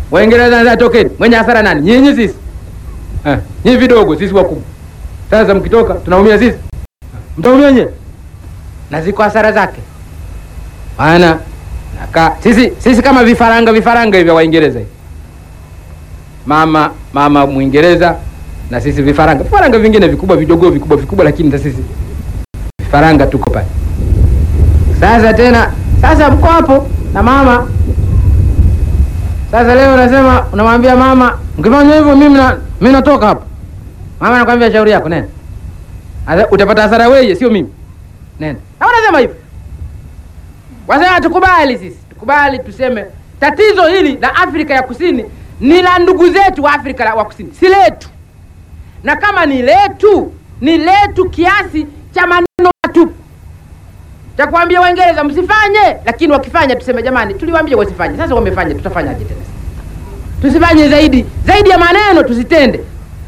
Waingereza wanasema tokeni. Mwenye hasara nani? Nyinyi sisi. Eh, nyinyi vidogo, sisi wakubwa. Sasa mkitoka tunaumia sisi. Mtaumia nyewe. Na ziko hasara zake. Maana naka sisi sisi kama vifaranga vifaranga hivi vya Waingereza hivi. Mama mama Mwingereza na sisi vifaranga. Vifaranga vingine vikubwa vidogo vikubwa vikubwa lakini na sisi vifaranga tuko pale. Sasa tena sasa mko hapo na mama. Sasa leo unasema unamwambia mama, mkifanya hivyo mimi na mimi natoka hapa. Mama anakuambia shauri yako nenda. Sasa utapata hasara wewe sio mimi. Nenda. Na unasema hivyo. Wasema tukubali sisi. Tukubali tuseme tatizo hili la Afrika ya Kusini ni la ndugu zetu wa Afrika la- wa Kusini, si letu. Na kama ni letu, ni letu kiasi cha maneno matupu cha kuambia Waingereza msifanye, lakini wakifanya tuseme jamani, tuliwaambia wasifanye. Sasa wamefanya, tutafanyaje tena? Tusifanye zaidi zaidi ya maneno, tusitende,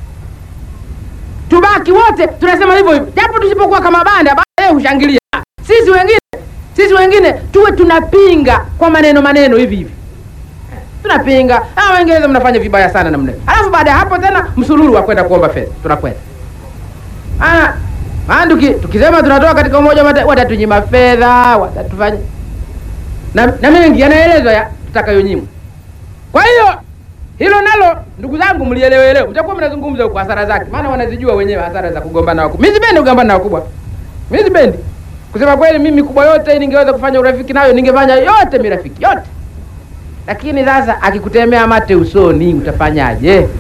tubaki wote tunasema hivyo hivyo, japo tusipokuwa kama banda, baadaye hushangilia. Sisi wengine sisi wengine tuwe tunapinga kwa maneno maneno hivi hivi, tunapinga ah, Waingereza mnafanya vibaya sana namna hiyo, alafu baada ya hapo tena msululu wa kwenda kuomba fedha, tunakwenda Ah, maana tuki, tukisema tunatoka katika umoja wa Mataifa watatunyima fedha, watatufanya na, na mengi yanaelezwa ya tutakayonyimwa. Kwa hiyo hilo nalo ndugu zangu mlielewe leo, mtakuwa mnazungumza huko hasara zake, maana wanazijua wenyewe hasara za kugombana wakubwa. Mimi sipendi kugombana na wakubwa, mimi sipendi kusema kweli. Mimi kubwa yote ningeweza kufanya urafiki nayo, ningefanya yote mirafiki yote, lakini sasa akikutemea mate usoni utafanyaje?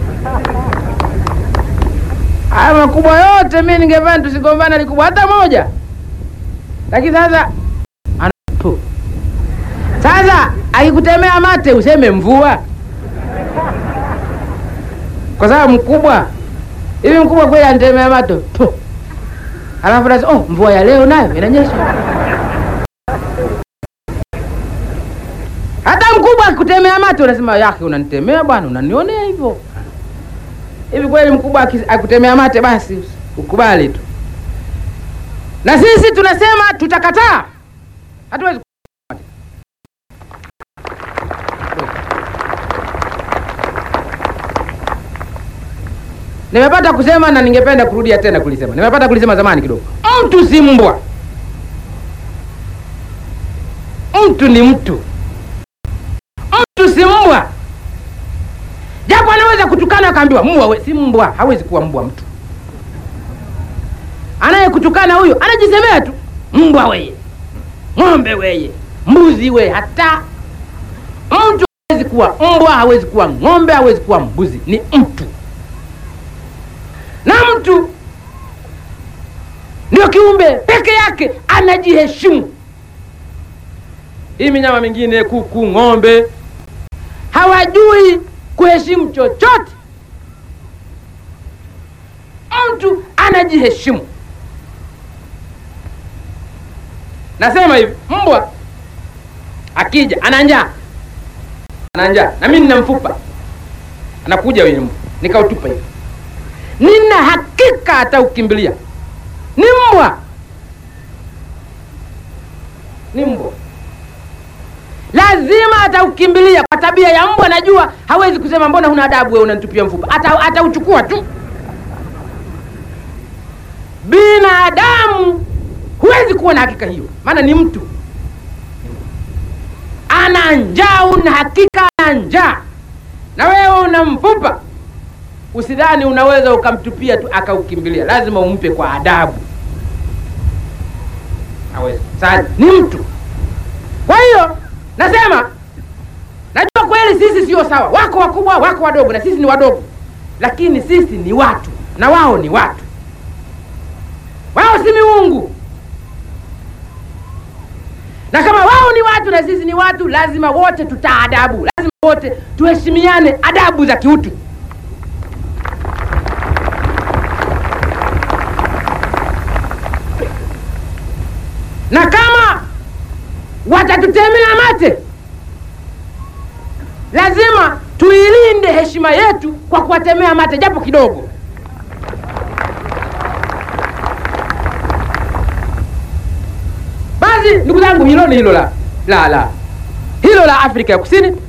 Haya makubwa yote mi ningefanya tusigombana likubwa hata moja, lakini sasa ana tu. Sasa akikutemea mate useme mvua, kwa sababu mkubwa hivi mkubwa kweli anitemea mate tu, alafu nasi oh, mvua ya leo nayo inanyesha. Hata mkubwa akikutemea mate unasema yake, unanitemea bwana, unanionea hivyo hivi kweli mkubwa aki- akutemea mate basi ukubali tu na sisi tunasema tutakataa hatuwezi nimepata kusema na ningependa kurudia tena kulisema nimepata kulisema zamani kidogo mtu si mbwa mtu ni mtu mtu si mbwa japo anaweza kutukana akaambiwa mbwa we, si mbwa hawezi kuwa mbwa mtu anayekutukana huyo anajisemea tu mbwa weye ng'ombe weye mbuzi we hata mtu hawezi kuwa mbwa hawezi kuwa ng'ombe hawezi kuwa mbuzi ni mtu na mtu ndio kiumbe peke yake anajiheshimu hii minyama mingine kuku ng'ombe hawajui kuheshimu chochote. Mtu anajiheshimu. Nasema hivi, mbwa akija ana njaa, ana njaa na mimi nina mfupa, anakuja yule mbwa nikautupa hivi, nina hakika ataukimbilia. Ni mbwa, ni mbwa lazima ataukimbilia kwa tabia ya mbwa. Najua hawezi kusema mbona huna adabu wewe unanitupia mfupa, ata atauchukua tu. Binadamu huwezi kuwa na hakika hiyo, maana ni mtu ana njaa, una hakika ana njaa, na wewe una mfupa. Usidhani unaweza ukamtupia tu akaukimbilia, lazima umpe kwa adabu. Hawezi. Sasa ni mtu, kwa hiyo nasema najua kweli sisi sio sawa, wako wakubwa, wako wadogo, na sisi ni wadogo, lakini sisi ni watu na wao ni watu. Wao si miungu, na kama wao ni watu na sisi ni watu, lazima wote tutaadabu, lazima wote tuheshimiane, adabu za kiutu. Na kama watatutemea mate, lazima tuilinde heshima yetu kwa kuwatemea mate japo kidogo. Basi ndugu zangu, hilo ni hilo la la la hilo la Afrika ya Kusini